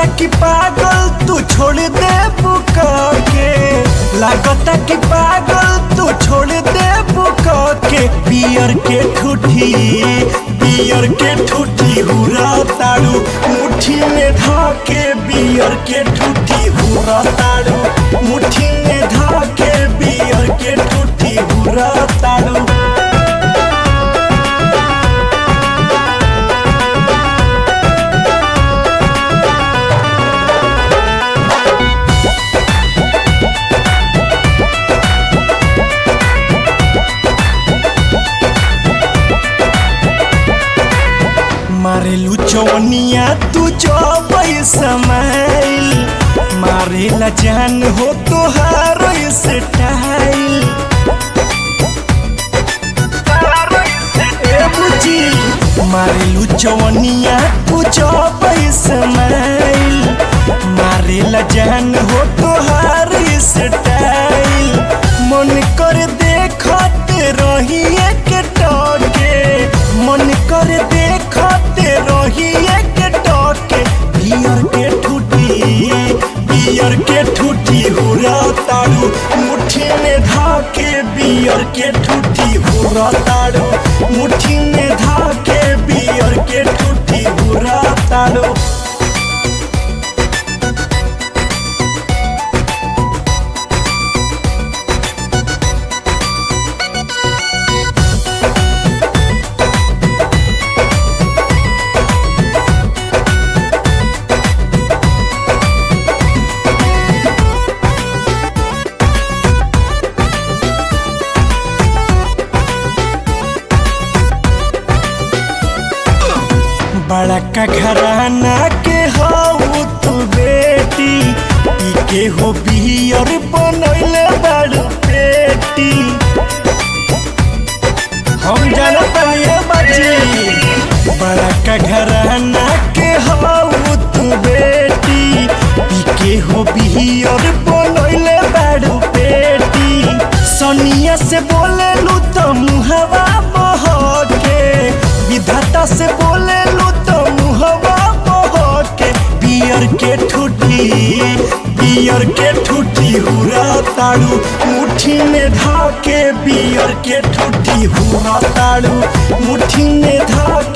लागता कि पागल तू छोड़ दे बुका के लागता कि पागल तू छोड़ दे बुका के बियर के ठूठी बियर के ठूठी हुरा ताड़ू मुट्ठी में धाके बियर के ठूठी हुरा ताड़ू मुट्ठी में धाके बियर के ठूठी हुरा ताड़ू मारेलू चौनिया तू चौबई समाइल मारेला जान हो तोहार स्टाइल ए बुची मारेलू चौनिया तू चौबई समाइल मारेला जान हो तोहार स्टाइल मन कर देखते रही एक टके मन कर देखते रही एक टके बियर के ठूठी बियर के ठूठी हुरा ताड़ू मुट्ठी में धाके बियर के ठूठी हुरा ताड़ू मुट्ठी में धाके बियर के ठूठी हुरा ताड़ू बड़का घराना के हऊ तू बेटी ई के हो बियर बनैले बड़ पेटी हम जानत ये बच्ची बड़का घराना के हऊ तू बेटी ई के हो बियर बनैले बड़ पेटी सोनिया से बोले लू तो मुहवा बहके विधाता से बोले लू तो मुहवा बहके बियर के ठूठी बियर के ठूठी हुरा ताड़ू मुट्ठी में धाके बियर के ठूठी हुरा ताड़ू मुट्ठी में धाके